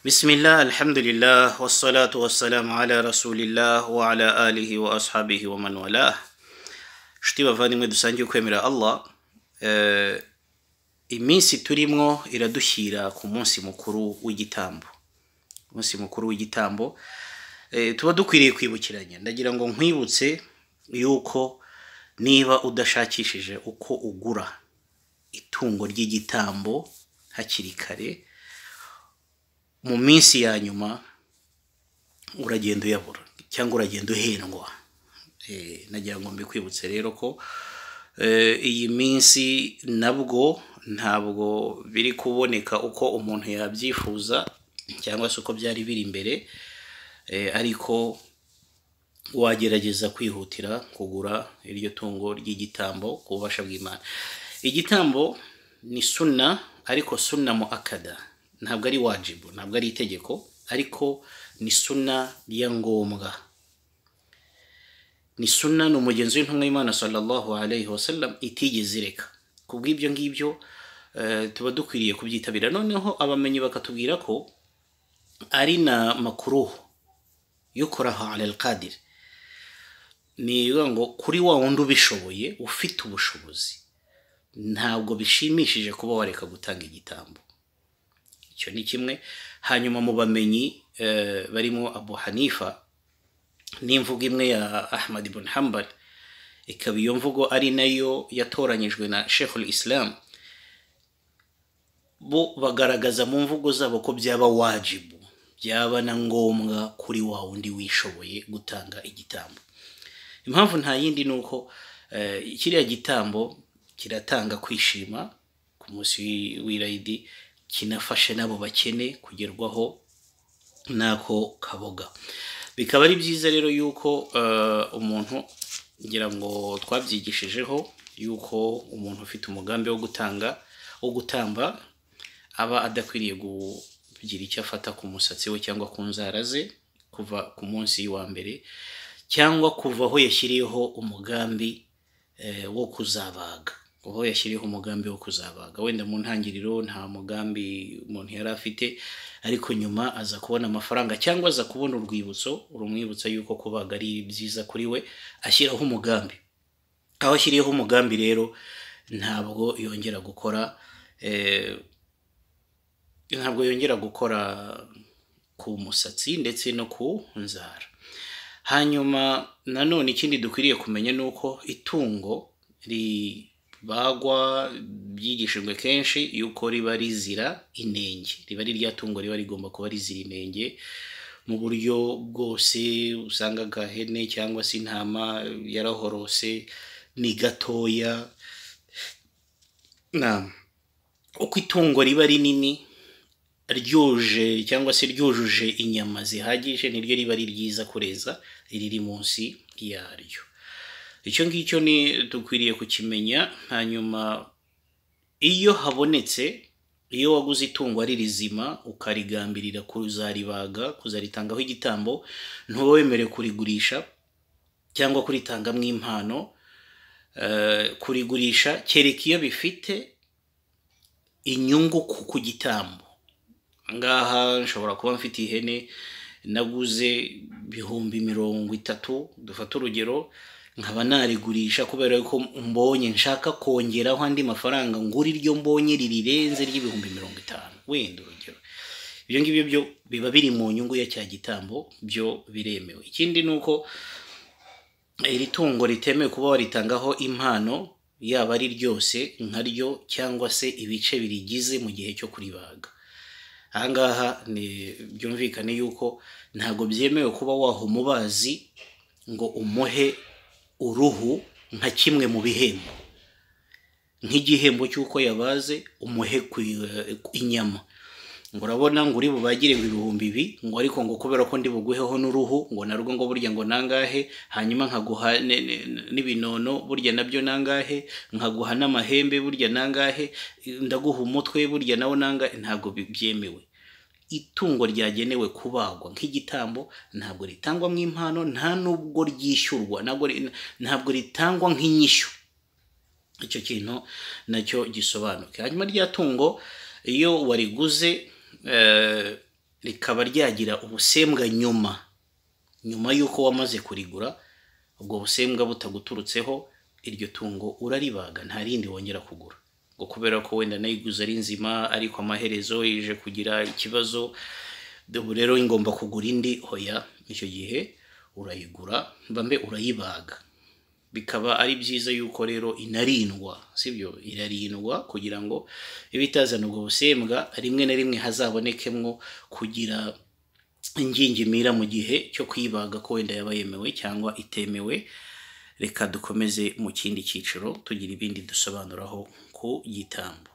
Bismillah, alhamdulillah, wassalatu wassalamu ala rasulillah wa ala alihi wa ashabihi wa man walah. Nshuti bavandimwe dusangiye ukwemera Allah, eh, iminsi turimwo iradushyira ku munsi mukuru w'igitambo. Umunsi mukuru w'igitambo eh, tuba dukwiriye kwibukiranya. Ndagira ngo nkwibutse yuko niba udashakishije uko ugura itungo ry'igitambo hakiri kare, mu minsi ya nyuma uragenda uyabura cyangwa uragenda uhendwa Eh, nagira ngo mbikwibutse rero ko eh, iyi minsi nabwo ntabwo biri kuboneka uko umuntu yabyifuza cyangwa se uko byari biri imbere Eh, ariko wagerageza kwihutira kugura iryo tungo ry'igitambo ku bubasha bw'imana igitambo ni sunna ariko sunna mu akada ntabwo ari wajibu ntabwo ari itegeko ariko ni sunna ya ngombwa ni sunna ni umugenzi w'intumwa y'imana sallallahu alayhi wa sallam itigeze ireka ku bw'ibyo ngibyo eh, tuba dukwiriye kubyitabira noneho abamenyi bakatubwira ko ari na makuruhu yukoraha ala alqadir ni ukuvuga ngo kuri wa wundi ubishoboye ufite ubushobozi ntabwo bishimishije kuba wareka gutanga igitambo icyo ni kimwe hanyuma mu bamenyi eh, barimo abu hanifa n'imvugo imwe ya ahmad ibn hambal ikaba iyo mvugo ari nayo yatoranyijwe na sheikhul islam bo bagaragaza mu mvugo zabo ko byaba wajibu byaba na ngombwa kuri wa wundi wishoboye gutanga igitambo impamvu nta yindi ni uko eh, kiriya gitambo kiratanga kwishima ku munsi w'i- w'irayidi kinafashe n'abo bakene kugerwaho n'ako kaboga bikaba ari byiza rero yuko eh, umuntu ngira ngo twabyigishijeho yuko umuntu ufite umugambi wo gutanga wo gutamba aba adakwiriye kugira icyo afata ku musatsi we cyangwa ku nzara ze kuva ku munsi wa mbere cyangwa kuva aho yashyiriyeho umugambi eh, wo kuzabaga aho yashyiriyeho umugambi wo kuzabaga wenda mu ntangiriro nta mugambi umuntu yari afite ariko nyuma aza kubona amafaranga cyangwa aza kubona urwibutso rumwibutsa yuko kubaga ari byiza kuri we ashyiraho umugambi aho ashyiriyeho umugambi rero ntabwo yongera gukora eh, ntabwo yongera gukora ku musatsi ndetse no ku nzara hanyuma nanone ikindi dukwiriye kumenya ni uko itungo ribagwa byigishijwe kenshi yuko riba rizira inenge riba ari rya tungo riba rigomba kuba rizira inenge mu buryo bwose usanga agahene cyangwa se intama yarahorose ni gatoya naam uko itungo riba rinini ryuje cyangwa se ryujuje inyama zihagije niryo riba ari ryiza kureza iriri munsi yaryo icyo ngicyo ni dukwiriye kukimenya hanyuma iyo habonetse iyo waguze itungo ari rizima ukarigambirira kuzaribaga kuzaritangaho igitambo ntuba wemerewe kurigurisha cyangwa kuritangamo impano eh, kurigurisha kereka iyo bifite inyungu ku ku gitambo ngaha nshobora kuba mfite ihene naguze ibihumbi mirongo itatu dufate urugero nkaba narigurisha kubera ko mbonye nshaka kongeraho andi mafaranga ngura iryo mbonye ririrenze ry'ibihumbi mirongo itanu wenda urugero ibyo ngibyo byo biba biri mu nyungu ya cya gitambo byo biremewe ikindi ni uko iri tungo ritemewe kuba waritangaho impano yaba ari ryose nkaryo cyangwa se ibice birigize mu gihe cyo kuribaga ahangaha ni byumvikane yuko ntabwo byemewe kuba waha umubazi ngo umuhe uruhu nka kimwe mu bihembo nk'igihembo cy'uko yabaze umuhe ku- inyama ngo urabona ngo uri bubagire ngo ibihumbi ibi ngo ariko ngo kubera ko ndi buguheho n'uruhu ngo narwo ngo burya ngo nangahe hanyuma nkaguha ne- ne- n'ibinono burya nabyo nangahe nkaguha n'amahembe burya nangahe ndaguha umutwe burya nawo nangahe ntabwo bi- byemewe itungo ryagenewe kubagwa nk'igitambo ntabwo ritangwa mu impano nta nubwo ryishyurwa ntabwo ri- ntabwo ritangwa nk'inyishyu icyo kintu nacyo gisobanuke hanyuma rya tungo iyo wariguze eh, rikaba ryagira ubusembwa nyuma nyuma y'uko wamaze kurigura ubwo busembwa butaguturutseho iryo tungo uraribaga nta rindi wongera kugura ngo kubera ko wenda nayiguze ari nzima ariko amaherezo ije kugira ikibazo ubu rero ingomba kugura indi hoya icyo gihe urayigura mbambe urayibaga bikaba ari byiza yuko rero inarindwa sibyo irarindwa kugira ngo ibe itazana ubwo busembwa rimwe na rimwe hazabonekemwo kugira ingingimira mu gihe cyo kwibaga ko wenda yaba yemewe cyangwa itemewe reka dukomeze mu kindi cyiciro tugira ibindi dusobanuraho ku gitambo